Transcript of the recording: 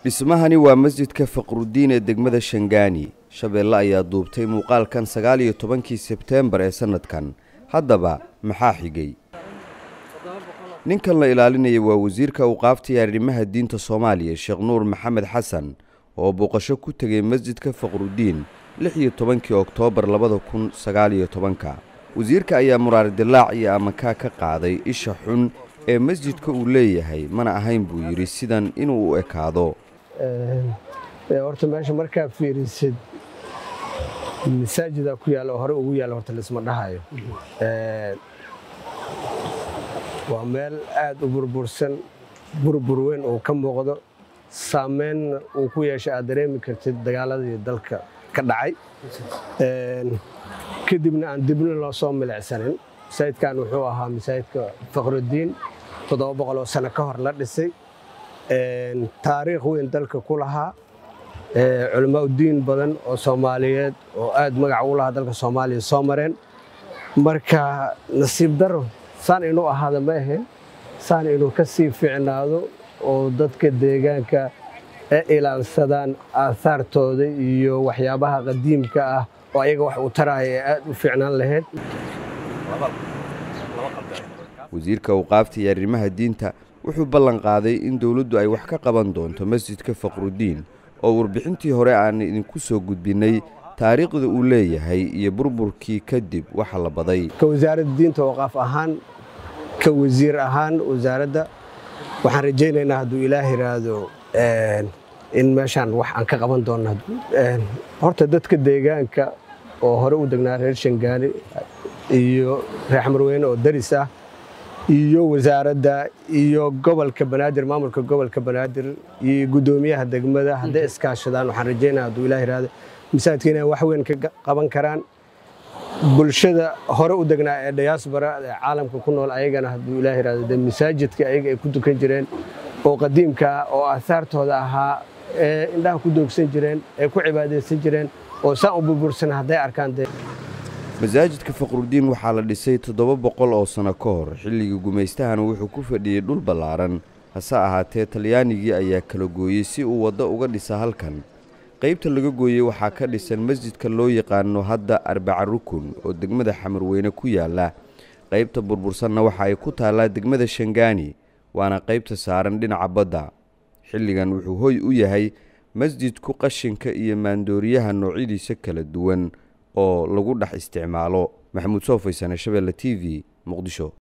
dhismahani waa masjidka faqrudiin ee degmada shangaani shabeelle ayaa duubtay muuqaalkan sagaal iyo tobankii sebteembar ee sannadkan haddaba maxaa xigay ninkan la ilaalinaya waa wasiirka awqaafta arrimaha diinta soomaaliya sheekh nuur maxamed xasan oo booqasho ku tegay masjidka faqrudiin lix iyo tobankii oktoobar labada kun sagaal iyo tobanka wasiirka ayaa muraar dilaac iyo amakaa ka qaaday isha xun ee masjidka uu leeyahay mana ahayn buu yidhi sidan inuu u ekaado horta meesha markaa fiirisid masaajida ku yaalla oo hore ugu yaalla horta laisma dhahayo waa meel aada u burbursan burbur weyn uu ka muuqdo saameynna uu ku yeeshay aad dareemi kartid dagaaladii dalka ka dhacay kadibna aan dibna loo soo milicsanin masaajidkan wuxuu ahaa masaajidka faqrudiin toddoba boqol oo sano ka hor la dhisay taariikh weyn dalka ku lahaa culamaauddiin badan oo soomaaliyeed oo aad magac ugu lahaa dalka soomaaliya soo mareen marka nasiib daro saan inuu ahaada ma ahayn saan inuu ka sii fiicnaado oo dadka deegaanka e ilaalsadaan aahaartooda iyo waxyaabaha qadiimka ah oo ayaga wax u taraya ee aad u fiicnaan lahayd wasiirka awqaafta iyo arrimaha diinta wuxuu ballan qaaday in dowladdu ay wax ka qaban doonto masjidka faqrudiin oo warbixintii hore aan idinku soo gudbinnay taariikhda uu leeyahay iyo burburkii kadib waxa la baday ka wasaaradda diinta awqaaf ahaan ka wasiir ahaan wasaaradda waxaan rajaynaynaa hadduu ilaah yidhaahdo in meeshaan wax aan ka qaban doonno horta dadka deegaanka oo hore u degnaa reer shangaani iyo reer xamarweyne oo daris ah iyo wasaaradda iyo gobolka banaadir maamulka gobolka banaadir iyo guddoomiyaha degmada hadday iskaashadaan waxaan rajaynaa hadduu ilaah yidhaahdo masaajidka inay wax weyn ka qaban karaan bulshada hore u degnaa ee diyaasbara ee caalamka ku nool ayagana hadduu ilaah yidhahdo dee masaajidka ayaga ay ku dukan jireen oo qadiimka ah oo aahaartooda ahaa ee indhaha ku doogsan jireen ee ku cibaadaysan jireen oo saan u burbursan hadday arkaan dee masaajidka faqrudiin waxaa la dhisay toddoba boqol oo sano ka hor xilligii gumaystahana wuxuu ku fadhiyey dhul ballaaran hase ahaatee talyaanigii ayaa kala gooyey si uu waddo uga dhisa halkan qaybta laga gooyey waxaa ka dhisan masjidka loo yaqaano hadda arbaca rukun oo degmada xamarweyne ku yaalla qaybta burbursanna waxa ay ku taallaa degmada shangaani waana qaybta saaran dhinaca badda xilligan wuxuu hoy u yahay masjidku qashinka iyo maandooriyaha noocyadiisa kala duwan oo lagu dhex isticmaalo maxamuud soo faysane shabeelle t v muqdisho